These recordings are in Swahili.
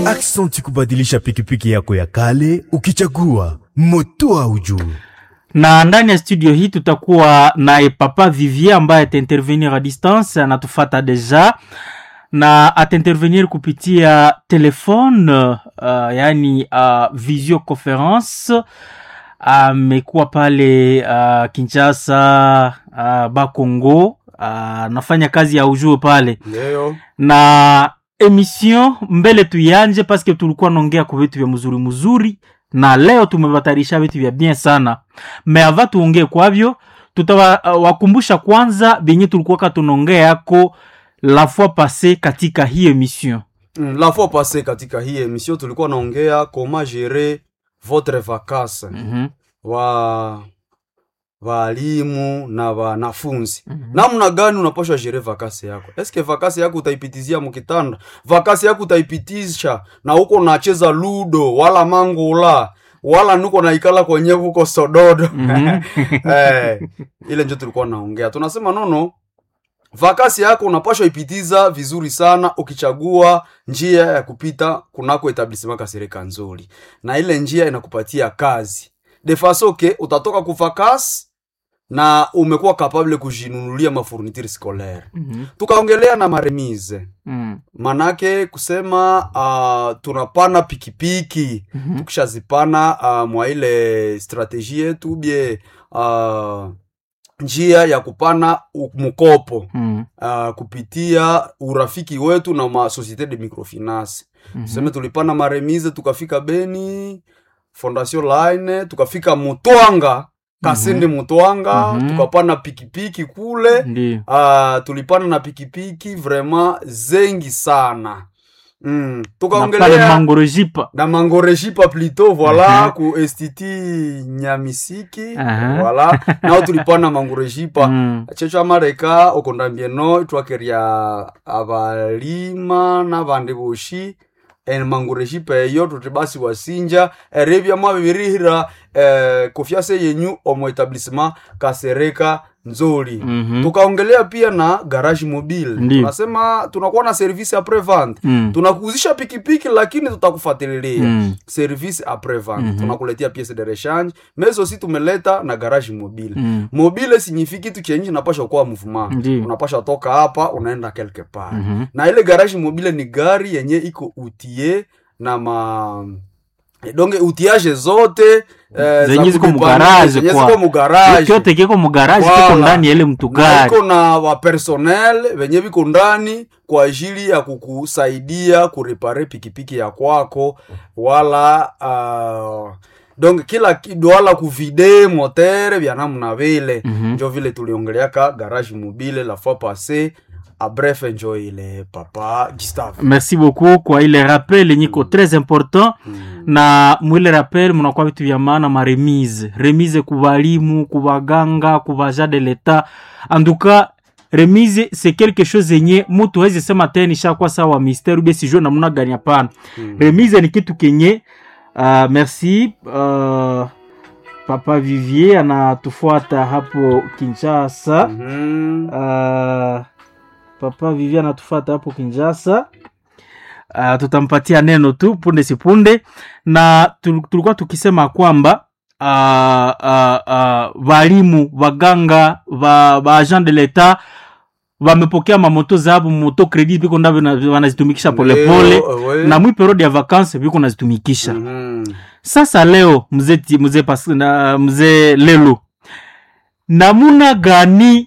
Aksanti kubadilisha pikipiki yako ya kale ukichagua moto au juu. na ndani ya studio hii tutakuwa naye papa Vivier ambaye ataintervenir a distance, anatufata deja na ataintervenir kupitia telefone uh, yani uh, visioconference amekuwa pale uh, Kinshasa uh, Bakongo uh, anafanya kazi ya ujue pale Leo na emission mbele tuianje paske tulikuwa naongea kwa vitu vya mzuri mzuri na leo tumebatarisha vitu vya bien sana me ava tuongee kwavyo tutawakumbusha kwanza venye tulikuwaka tunaongea yako la fois passe katika hii emission mm, la fois passé katika hii emission tulikuwa naongea comment gérer votre vacances mm-hmm. wa walimu na wanafunzi namna gani unapashwa jere vakasi yako eske vakasi yako utaipitizia mukitanda vakasi yako utaipitisha na huko unacheza ludo wala mangula wala nuko naikala kwenye huko sododo eh, ile njo tulikuwa naongea tunasema nono vakasi yako unapashwa ipitiza vizuri sana ukichagua njia ya kupita kunako etablisema kasereka nzuri na ile njia inakupatia kazi de faso ke utatoka kuvakasi na umekuwa kapable kujinunulia mafourniture scolaire mm-hmm. tukaongelea na maremise mm manake kusema uh, tunapana pikipiki Mhm. tukishazipana uh, mwa ile strategie yetu bie uh, njia ya kupana u- mkopo mm uh, kupitia urafiki wetu na ma societe de microfinance Mhm. tuseme tulipana maremise tukafika beni fondation line tukafika mutwanga kasende mutwanga Mhm. tukapana pikipiki kule ndio uh, tulipana na pikipiki vraiment zengi sana mm. na pale tukaongelea mangorojipa na mangorejipa plito voila Mhm. ku estiti nyamisiki Aha. voila nao tulipana mangorejipa mm. checho amareka okondambieno twakeria abalima n'abandi boshi en mangorejipa eyo tuti basi wasinja erebya mwabibirihira eh, kofyase yenyu omu etablissement kasereka nzuri Mhm. tukaongelea pia na garage mobile Ndiyo. tunasema tunakuwa na service apres vente Mm. tunakuuzisha pikipiki lakini tutakufuatilia Mm. service apres vente Mhm. tunakuletea piece de rechange mezo si tumeleta na garage mobile Mm. mobile signifie kitu chenye unapasha kuwa mouvement Ndiyo. unapasha toka hapa unaenda quelque part Mhm. na ile garage mobile ni gari yenye iko utie na ma eh, donge utiage zote eh, Zenye za ziko kujipanga, mugaraje zenye kwa. ziko mugaraje kyote kiko mugaraji Wala. kiko ndani ya ile na mtugari iko na wapersonel venye viko ndani kwa ajili ya kukusaidia kurepare pikipiki ya kwako wala uh, donc kila ki- wala kuvide motere vya namna vile Mhm. njo vile tuliongeleaka garage mobile la fois passé a bref njo ile papa Gustave merci beaucoup kwa ile rappel yenye iko très important mm. na mwile rappel munakuwa vitu vya maana maremise remise ku balimu ku baganga ku baja de l'etat anduka remise c'est quelque chose yenye mutu hawezi sema tena ishakuwa sawa mystère ubie sijue namna gani hapana Mm. remise ni kitu kenye uh, merci uh, papa vivier anatufuata hapo kinshasa Mhm. uh, papa vivier anatufuata hapo kinshasa uh, tutampatia neno tu punde si punde na tul- tulikuwa tukisema kwamba uh, uh, uh, walimu waganga wa, wa agent de l'etat wamepokea mamoto zabo moto credit viko ndavyo na- wanazitumikisha polepole Leo, we. na mwi periode ya vacances viko nazitumikisha Mhm. sasa leo mzee ti- mzee pas- na- mzee lelo namuna gani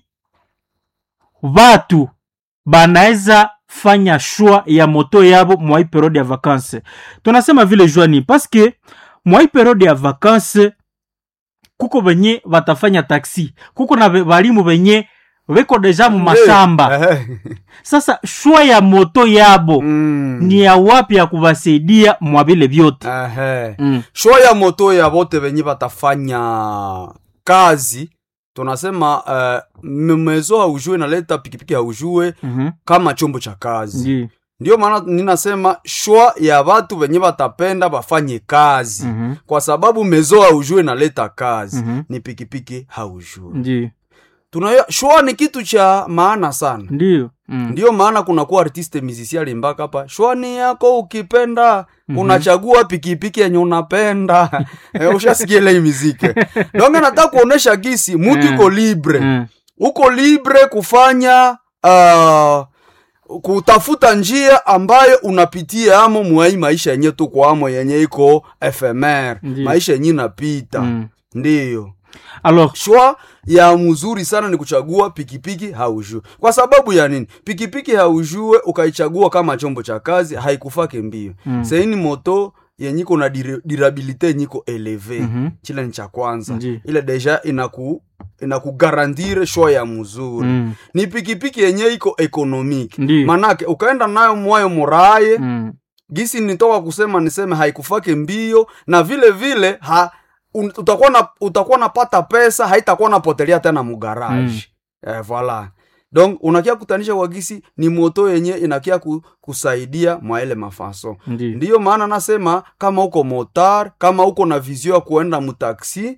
watu banaweza fanya shwa ya moto yabo mwai periode ya vacances tunasema vile jwani paske mwai periode ya vacances kuko benye batafanya taksi kuko na be- balimu benye beko deja mu mashamba Eh, sasa shwa ya moto yabo mm. ni ya wapi ya kubasaidia mwa vile vyote Ehe. mm. shwa ya moto ya bote venye batafanya kazi tunasema uh, mezo haujue naleta pikipiki haujue Mhm. kama chombo cha kazi Ndiyo. ndio maana ninasema shwa ya batu venye batapenda bafanye kazi Mhm. kwa sababu mezo haujue naleta kazi Mhm. ni pikipiki haujue Ndiyo. tunaya shwa ni kitu cha maana sana Ndiyo. Mm. ndiyo maana kunakuwa artiste musicien alimbaka hapa shwani yako ukipenda unachagua pikipiki yenye unapenda eh, ushasikia ile hii miziki donge nataka kuonesha gisi mutu Mm. iko libre Mm. uko libre kufanya uh, kutafuta njia ambayo unapitia amo mwai maisha yenye tuko amo yenye iko fmr Ndiyo. maisha yenye inapita Mm. ndiyo alors shwa ya mzuri sana ni kuchagua pikipiki haujue kwa sababu ya nini pikipiki haujue ukaichagua kama chombo cha kazi haikufake mbio Mm. saini moto yenyiko na dire- durabilite yenyiko eleve Mhm. chile ni cha kwanza Ndiyo. ile deja inaku inakugarantire shwa ya mzuri Mm. ni pikipiki yenye iko ekonomiki Ndiyo. manake ukaenda nayo mwayo muraye Mm. gisi nitoka kusema niseme haikufake mbio na vile vile ha, un, utakuwa na utakuwa napata pesa haitakuwa napotelea tena mugaraji mm. eh, voila donc unakia kutanisha kwa gisi ni moto yenye inakia ku, kusaidia mwaele mafaso Ndiyo. ndiyo maana nasema kama uko motar kama uko na vizio ya kuenda mutaksi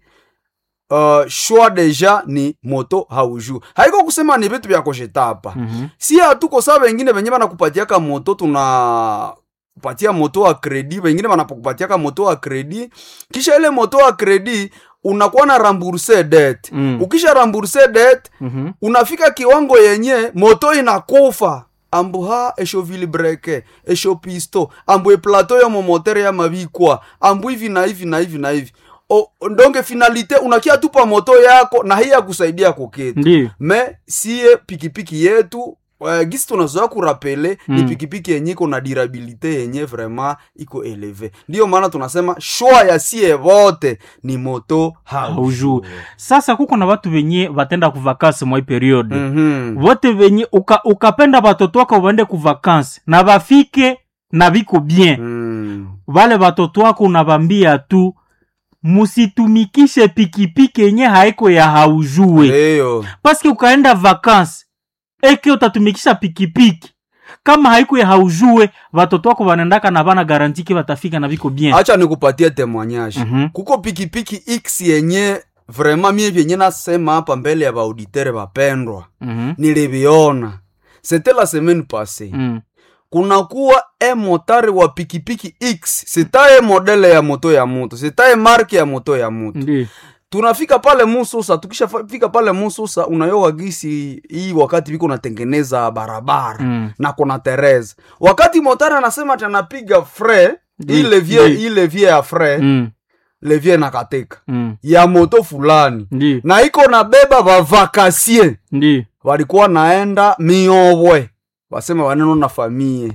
uh, shwa deja ni moto haujuu haiko kusema ni vitu vya koshetapa Mhm. si hatuko saa wengine venye banakupatiaka moto tuna kupatia moto wa kredi wengine wanakupatiaka moto wa kredi kisha ile moto wa kredi unakuwa na ramburse det Mm. ukisha ramburse det Mhm. unafika kiwango yenye moto inakufa ambu ha esho vilibreke esho pisto ambu eplato yo momotere ya mabikwa ambu hivi na hivi na hivi na hivi o, ndonge finalite unakia tupa moto yako na hii ya kusaidia kukitu Ndiyo. me siye pikipiki yetu uh, gisi tunazoa kurapele Mm. ni pikipiki yenye iko na durabilite yenye vraiment iko eleve ndiyo maana tunasema shwa ya sie vote ni moto haujue sasa kuko na watu wenye batenda kuvakasi mwa hii periode Mhm. vote venye uka, ukapenda batoto wako waende kuvakansi na bafike na biko bien Mm. vale batoto wako unabambia tu musitumikishe pikipiki yenye haiko ya haujue Eyo. paske ukaenda vakansi eke utatumikisha pikipiki kama haiko ya haujue batoto wako banendaka na bana garantike batafika na biko bien acha nikupatie temoignage Mhm. kuko pikipiki x yenye vraiment mie vyenye nasema hapa mbele ya baauditere bapendwa Mhm. niliviona c'était la semaine passée Mm. kunakuwa e motari wa pikipiki x sitaye modele ya moto ya moto sitaye marke ya moto ya moto Ndiyo. tunafika pale mususa tukishafika pale mususa unayoga gisi hii wakati viko natengeneza barabara Mm. na kuna tereza wakati motari anasema ati anapiga fre Ndi- hii levier ndi. hii levier ya fre Mm. levier nakatika Mm. ya moto fulani Ndiyo. na iko nabeba bavakasie Ndiyo. walikuwa naenda miobwe wasema waneno na famie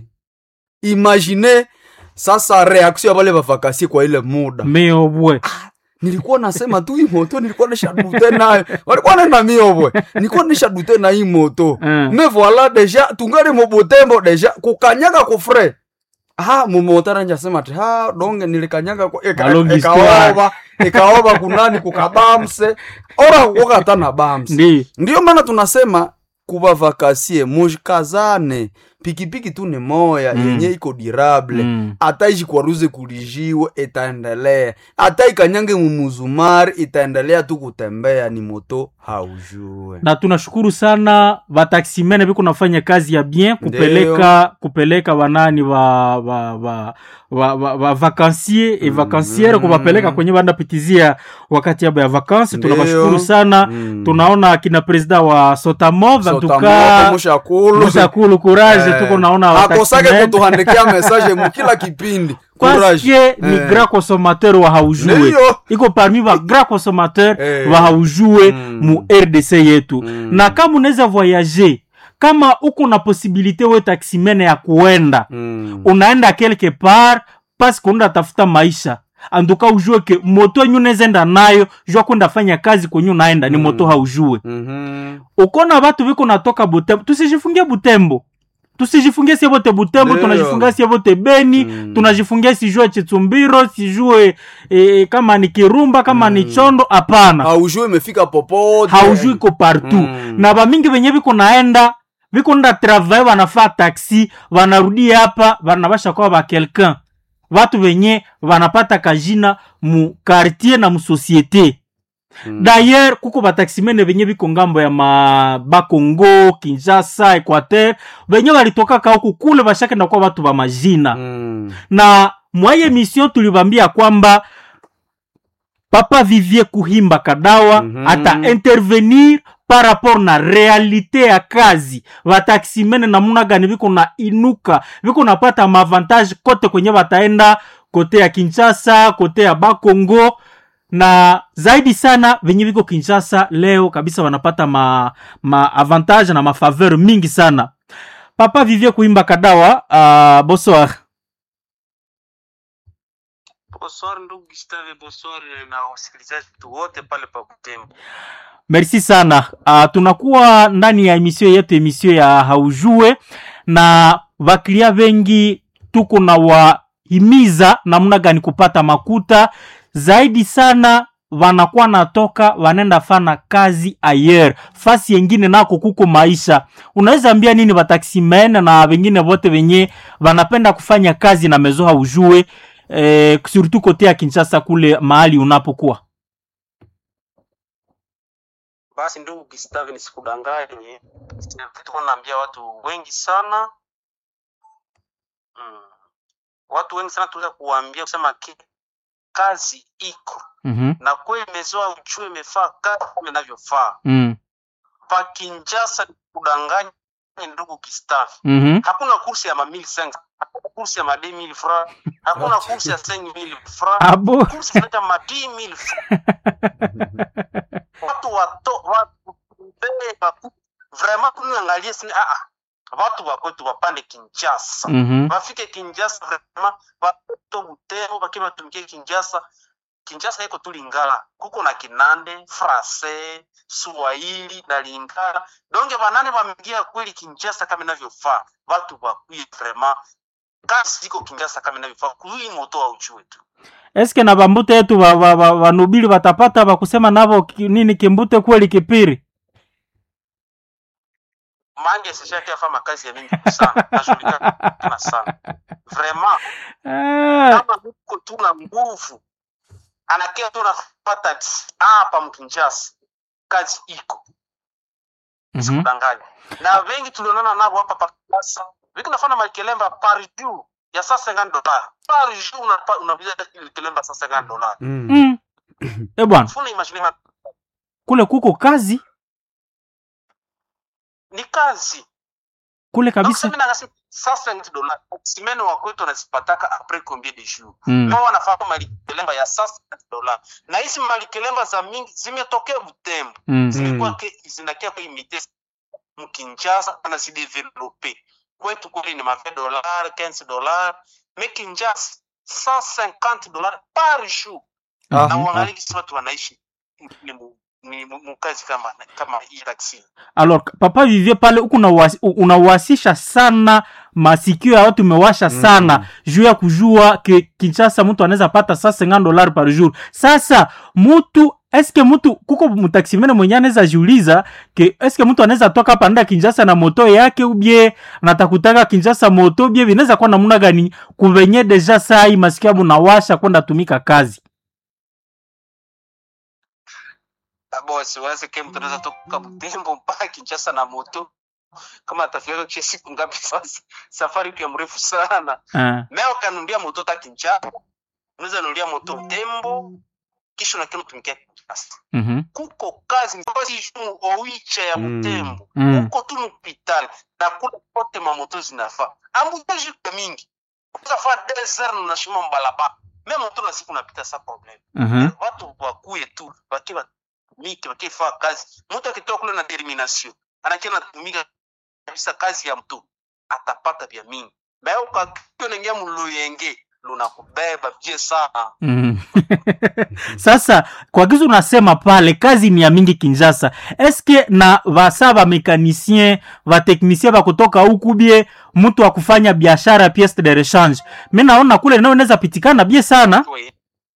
imagine sasa reaction ya wale bavakasie kwa ile muda meobwe nilikuwa nasema tu hii moto nilikuwa nishadute nayo walikuwa nenda miobwe nilikuwa nishadute na hii moto Mm. me voila deja tungali mubutembo deja kukanyaga kufre ha mumotara njasema ati ha donge nilikanyaga kwa- eka- A long ikaoba ikaoba kunani kukabamse ora kukata na bamse Ndiyo. ndiyo maana tunasema kuva vakasie mujikazane pikipiki tu ni moya Mm. yenye iko dirable Mm. hata ishikwaruze kulijiwe itaendelea hata ikanyange mumuzumari itaendelea tu kutembea ni moto haujue na tunashukuru sana vataksimene viko nafanya kazi ya bien kupeleka kupeleka wanani wa wa wa wa, wa, wa vakansier e vakansiere Mm. kuwapeleka kwenye bandapitizia wakati yabo ya vakansi Ndiyo. tunawashukuru sana Mm. tunaona kina presida wa sotamov Sotamoto, antuka mushakulu musakulu courage Eh, tuko naona akosake wataximene. kutuhandikia message mukila kipindi paske ni Eh. grand consommateur wa haujue Ndiyo. iko parmi ba grand consommateur Eh. wa haujue Mm. mu rdc yetu Mm. na kama unaweza voyager kama uko na posibilite we taksimene ya kuenda Mm. unaenda quelque part paske unaenda tafuta maisha anduka ujue ke moto yenye unaweza enda nayo jua kwenda fanya kazi kwenye unaenda ni Mm. moto haujue Mhm. ukona batu viko natoka butembo tusijifungie butembo tusijifungie sie bote butembo Ndiyo. tunajifungia sie bote beni Mm. tunajifungia sijue chitsumbiro sijue e, kama ni kirumba kama ni chondo hapana haujue imefika popote haujui ko partout Mm. na bamingi venye viko naenda viko nda travail vanafaa taxi vanarudi hapa vanabasha kwa ba quelqu'un vatu venye vanapata kajina mu quartier na mu societe Mm. dayer kuko bataximene benye biko ngambo ya ma bakongo kinshasa equateur benye balitokaka huku kule bashakenda kuwa batu ba majina Mm. na mwaye mission tulibambia kwamba papa vivie kuhimba kadawa Mhm. ata intervenir par rapport na realite ya kazi bataximene namuna gani biko na inuka biko napata maavantage kote kwenye bataenda kote ya kinshasa kote ya bakongo na zaidi sana venye viko kinshasa leo kabisa wanapata ma, ma avantage na mafaveur mingi sana papa vivie kuimba kadawa uh, bonsoir Bonsoir ndugu Gustave, bonsoir na wasikilizaji wetu wote pale pa Butembo. merci sana uh, tunakuwa ndani ya emission yetu emission ya haujue na vaklia vengi tuko na wahimiza namna gani kupata makuta zaidi sana wanakuwa natoka wanaenda fana kazi ayer fasi yengine nako kuko maisha unaweza ambia nini wataximen na wengine wote wenye wanapenda kufanya kazi na mezo haujue eh, surtout kote ya kinshasa kule mahali unapokuwa Basi ndugu Gustave, nisikudanganye, tuko naambia watu wengi sana mm. Watu wengi sana tunaweza kuwaambia kusema ki kazi iko mm-hmm. na kweli imezoa uchue imefaa kazi kama inavyofaa. mm. Pa Kinshasa nikudanganye ndugu Gustave, mm-hmm. hakuna kursi ya ma 1500 hakuna kursi ya ma 2000 francs, hakuna kursi ya 5000 francs abo kursi zinaita ma 10000 francs. watu wato watu beba vraiment tunaangalia sini ah ah watu wa kwetu wapande Kinshasa mm-hmm. wafike Kinshasa vraiment watoto Butembo bakiwa batumikie Kinshasa Kinshasa iko tu Lingala kuko na Kinande Francais Swahili na Lingala donge banane bameingia kweli Kinshasa kama inavyofaa watu wakuye vraiment kazi ziko Kinshasa kama inavyofaa kui moto wa uchue tu eske na bambute yetu ba- ba- ba- banubili batapata bakusema navo ki- nini kimbute kweli kipiri mange sishaki afanya kazi ya mingi sana najulikana sana vraiment Ah, kama uko tu na nguvu anakia tu nafata hapa mkinjasi kazi iko mhm. sikudanganya na wengi tulionana navo hapa pakasa viki nafana makelemba par jour ya saa 50 dollars par jour unapa- unapiga kelemba saa 50 dollars Mm. Mm. e bwana funa imagine ma- kule kuko kazi ni kazi kule kabisa kabisa mimi nangasi saa 50 dollars simene wa kwetu anazipataka après combien de jours mm. nao wanafanya malikelemba ya saa 50 dollars na hizi malikelemba za mingi zimetokea Butembo Mm. zimekuwa ke- zinakia kwa imite mkinjasa na zidevelope kwetu kule ni mafe dolar 15 dolar me kinjasa 150 dolar par jour Ah, na ah. uangalie kisi watu wanaishi ni mu- ni mu- mukazi kama kama hii taksi alors papa vivie pale huku unawasi- u- unawasisha sana masikio ya watu umewasha sana Mm. juu ya kujua ke kinshasa mtu anaweza pata sa 50 dollar par jour sasa mutu eske mtu kuko mtaksimene mwenye anaweza jiuliza ke eske mtu anaweza toka hapa nda kinshasa na moto yake ubie natakutaka kinshasa moto bie vinaweza kuwa namuna gani kuvenye deja saa hii masikio abu nawasha kwenda tumika kazi bosi waze ke mtu anaweza toka Butembo mpaka Kinshasa na moto kama atafika kwa siku ngapi sasa safari pia mrefu sana uh, Leo kanunulia moto ta Kinshasa, unaweza nunulia moto Butembo, kisha unakia mtumikia Kinshasa. mm Kuko kazi kazi jumu owicha ya Mm. Butembo, Mm. kuko tu hospital na kula kote mamoto zinafaa. Ambuteji kwa mingi. Unafaa desert na shimo mbalaba. Mimi moto na siku napita sa problem. -hmm. Watu wakuye tu, wakiwa miki wakifaa kazi. Mtu akitoka kule na determination, anakia anatumika kabisa kazi ya mtu atapata vya mingi. Leo kakio nengia muluyenge lunakubeba vye sana. Mm. sasa kwa kizu unasema pale kazi ni ya mingi kinjasa eske na vasa vamekanisien vateknisien vakutoka huku bie mtu wa kufanya biashara piece de rechange mi naona kule nao inaweza pitikana bie sana We.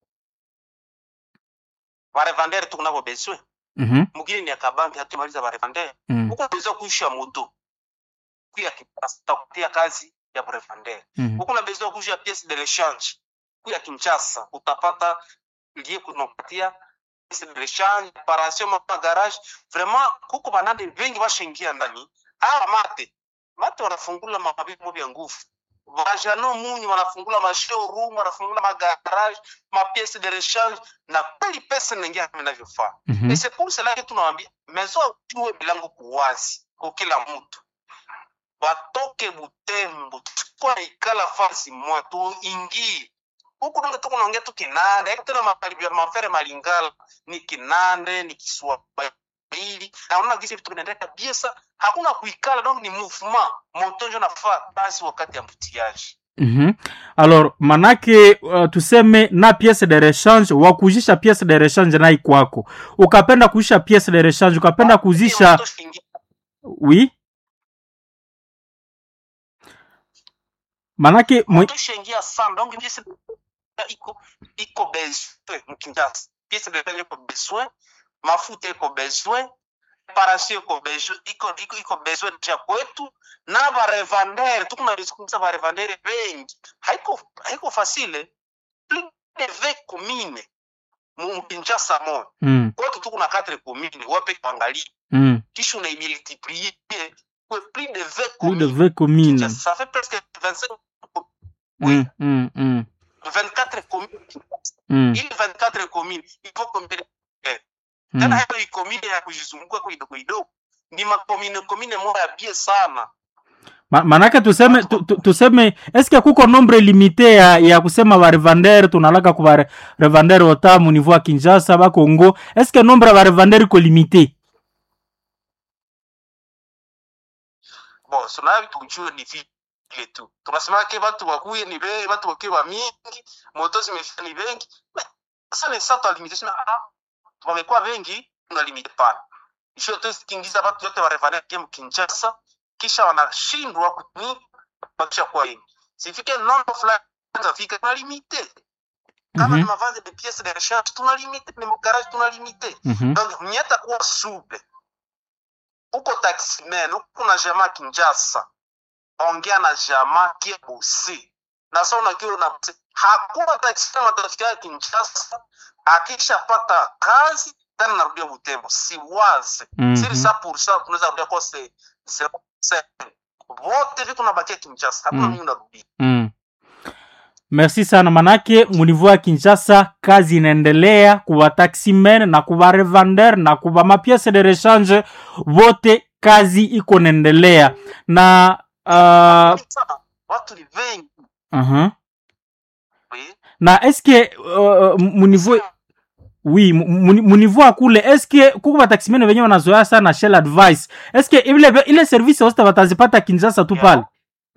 Barevandere tukunavo beswe. Mhm, Mugini ni akabambi hatumaliza barevandere. mm, Huko unaweza kuisha moto. Kuya kipasta kutia kazi ya barevandere. mhm. Huko unaweza kuisha pièce de rechange. Kuya Kinshasa utapata liye kunapatia rechange paration ma garage vraiment kuko banande vengi bashingia ndani awa mate mate wanafungula mabimo vya nguvu vajano munyi wanafungula mashowroom wanafungula magarage mapiece de rechange na kweli pesa inaingia kama inavyofaa Mhm. et c'est pour cela que tunawambia mezo jue milango kuwazi kwa kila mtu batoke butembo tukwa ikala fasi mwa tuingie huku donge tuko naongea tu kinande haiko tena makaribia mafere malingala ni kinande ni kiswahili naona gisi vitu vinaendeka biesa hakuna kuikala donc ni mouvement motonjo nafaa basi wakati ya mbutiaji Mhm. alors manake uh, tuseme na piece de rechange wakuzisha piece de rechange nai kwako ukapenda kuisha piece de rechange ukapenda kuzisha oui manake mwe... tushengia sana donc piese iko iko besoin mkinjasa piese de rechange iko besoin mafuta iko besoin parasio iko besoin iko iko iko besoin cha kwetu na barevandere tukunazungumza barevandere bengi haiko haiko facile plus de 20 commune mu Kinshasa mo mm, kwetu tuko na 4 commune wape kuangalia mm. kisha unaimultiplier kwa plus de 20 plus de commune 20 communes Kinshasa, ça fait presque 25 mm, mm, mm, 24 communes mm, ili 24 commune il faut combien mm. tena hayo ni commune ya kujizunguka kwa kidogo kidogo ni makomine komine moja ya bie sana Ma, manake tuseme tu, tu, tuseme eske kuko nombre limite ya, ya kusema barevandere tunalaka ku barevandere ota mu niveau ya kinshasa bakongo eske nombre ya barevandere iko limite bon sunayo tujue ni vile tu tunasema ke watu wakuye ni be watu wakuye wa mingi moto zimefika ni bengi Mais, sasa ni sasa tulimite sema ah wamekuwa wengi tunalimite pana isho tu kingiza watu wote wa revane game Kinshasa kisha wanashindwa kuni bakisha kwa wengi sifike nombre fulani tafika tunalimite kama Mhm. ni mavazi de pièces de rechange tunalimite ni garage tunalimite Mhm. donc mnyata kuwa supe uko taximen uko na jamaa kinjasa ongea na jamaa kia busi na sasa unakiwa na hakuna taximen atafikia kinjasa akishapata kazi tena narudia butembo si wazi Mhm. siri sa pour ça tunaweza rudia kwa se se se wote vitu nabakia kinjasa hakuna Mm. mimi unarudia Mm. merci sana manake muniveau ya kinshasa kazi inaendelea kuba taximen na kuba revander na kuba mapiece de rechange vote kazi iko naendelea na uh, Sana, watu ni wengi uh-huh. oui. na eske uh, muniveau oui mu- mu- muniveau akule eske kuko bataximene venye wanazoea sana shell advice eske ile, ile service wote watazipata kinshasa tu pale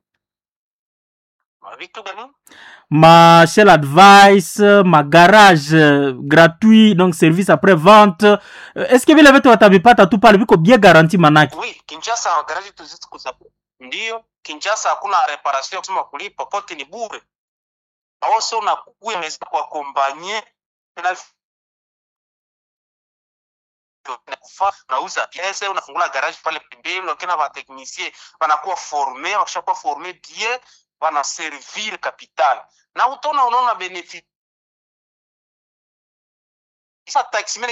vitu gani ma shell advice ma garage euh, gratuit donc service après vente Euh, est ce que vile vitu watavipata tu pale viko bien garanti manake oui kinshasa garaji tuzizi kuza ndio kinshasa hakuna reparation ya kusema kulipa pote ni bure awose unakuya meza kwa kompanye na kufa unauza piese unafungula garage pale pembeni unakiona bateknisie wanakuwa forme wakishakuwa forme bien wanaservir capital na utaona unaona benefit sa taximene